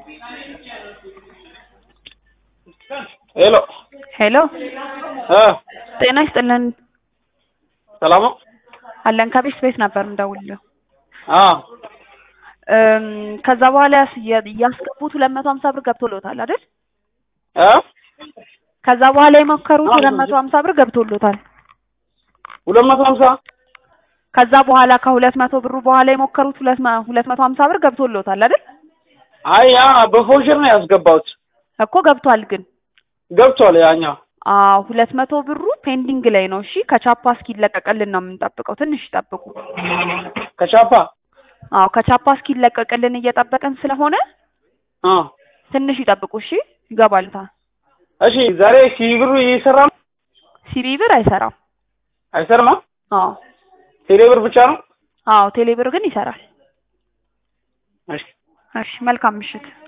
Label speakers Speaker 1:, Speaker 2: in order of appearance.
Speaker 1: ሄሎ
Speaker 2: ሄሎ
Speaker 1: እ
Speaker 2: ጤና ይስጥልን
Speaker 1: ሰላም ነው?
Speaker 2: አለን ከቤት ቤት ነበር የምደውልልህ
Speaker 1: አ
Speaker 2: እም ከዛ በኋላ ያስ- የ- ያስገቡት ሁለት መቶ ሀምሳ ብር ገብቶሎታል አይደል?
Speaker 1: እ
Speaker 2: ከዛ በኋላ የሞከሩት ሁለት መቶ ሀምሳ ብር ገብቶሎታል።
Speaker 1: ሁለት መቶ ሀምሳ
Speaker 2: ከዛ በኋላ ከሁለት መቶ ብሩ በኋላ የሞከሩት ሁለት መ- ሁለት መቶ ሀምሳ ብር ገብቶሎታል አይደል?
Speaker 1: አይ ያ በፎሽር ነው ያስገባሁት።
Speaker 2: እኮ ገብቷል ግን
Speaker 1: ገብቷል ያኛው
Speaker 2: አዎ ሁለት መቶ ብሩ ፔንዲንግ ላይ ነው። እሺ ከቻፓ እስኪለቀቅልን ነው የምንጠብቀው። ትንሽ ይጠብቁ።
Speaker 1: ከቻፓ
Speaker 2: አዎ ከቻፓ እስኪለቀቅልን እየጠበቅን ስለሆነ
Speaker 1: አ
Speaker 2: ትንሽ ይጠብቁ። እሺ ይገባልታ።
Speaker 1: እሺ ዛሬ ሲብሩ ይሰራል
Speaker 2: ሲቢ ብር አይሰራም።
Speaker 1: አይሰራም?
Speaker 2: አዎ
Speaker 1: ቴሌ ብር ብቻ ነው?
Speaker 2: አዎ ቴሌብር ግን ይሰራል።
Speaker 1: እሺ
Speaker 2: እሺ መልካም ምሽት።